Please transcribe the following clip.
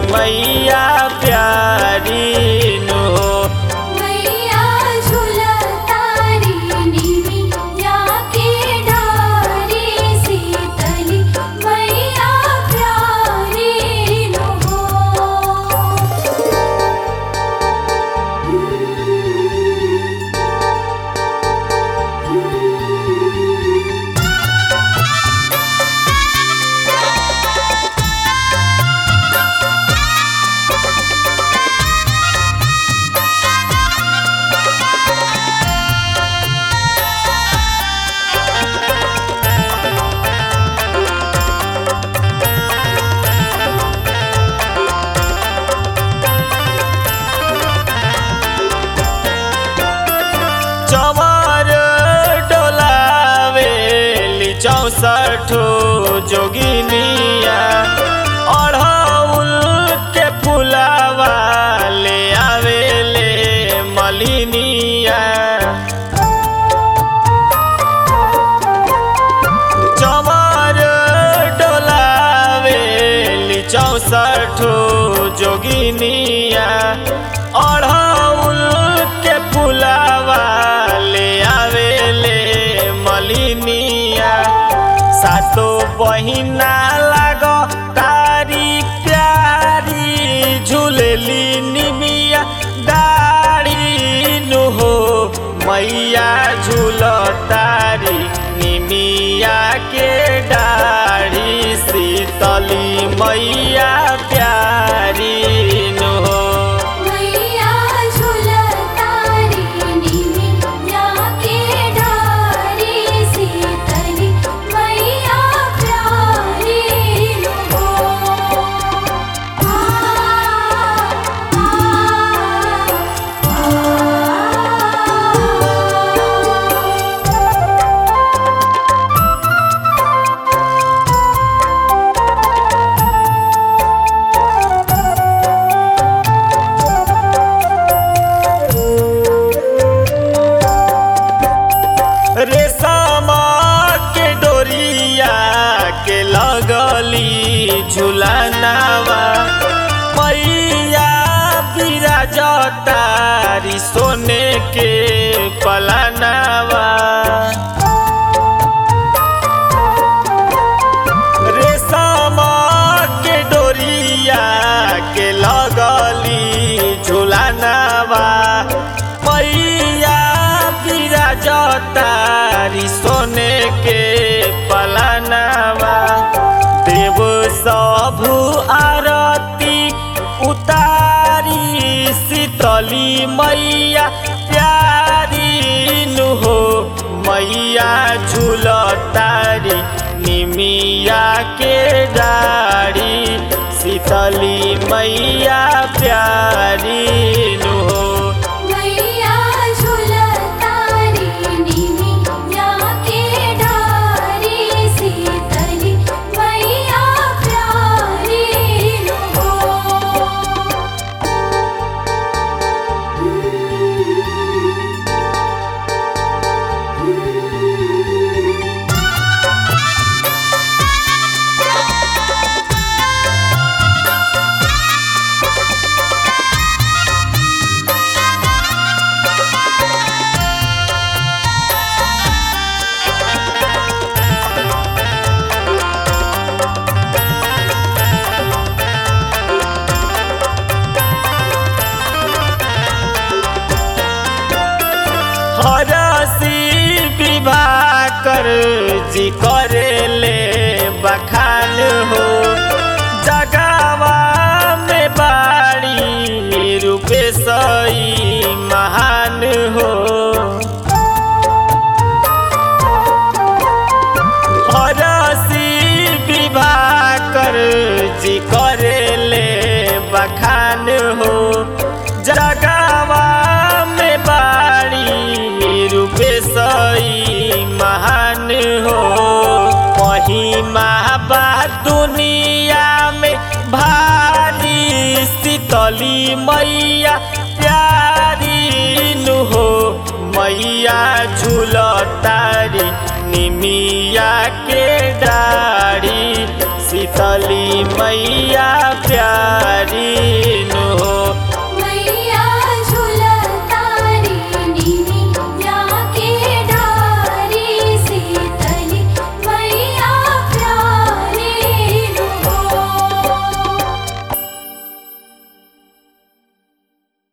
मैया प्यारी नु मैया झुलतारी निमिया के डारी शीतली मैया प्यारी नो चमर डोलावेली चौसठो जोगिनिया अढ़ौल के फुलावा ले आवेले मलिनिया चमर डोलावेली चौसठो जोगिनिया अढ़ौल के फुलावा ले आवेले मलिनिया सातो बहिना लाग तारी प्यारी झुलेली निमिया डारी नु हो मैया झूल तारी निमिया के डारी शीतली मैया प्यारी नु हो मैया झुलतारी निमिया के डारी शीतली मैया प्यारी नो आ आ रेशमा के डोरिया के लगली झुलनावा मैया बिराजतारी सोने के पलनावा रेशमा के डोरिया के लगली झुलनावा मैया बिराजतारी सोने के पलनावा देव सबु आरती उतारी शीतली मैया प्यारी नु हो मैया झूलतारी निमिया के डारी शीतली मैया प्यारी नु हो मैया झुलतारी निमिया के डारी शीतली मैया प्यारी नो हरसी विवाह कर जी करेले बखान हो जगावा में बाड़ी रूपे सई महान हो हरसी विवाह कर जी करेले बखान हो जगावा में बाड़ी रूपे सई महान हो महिमा बा दुनिया में भारी शीतली मैया प्यारी नु हो मैया झूलतारी निमिया के डारी शीतली मैया प्यारी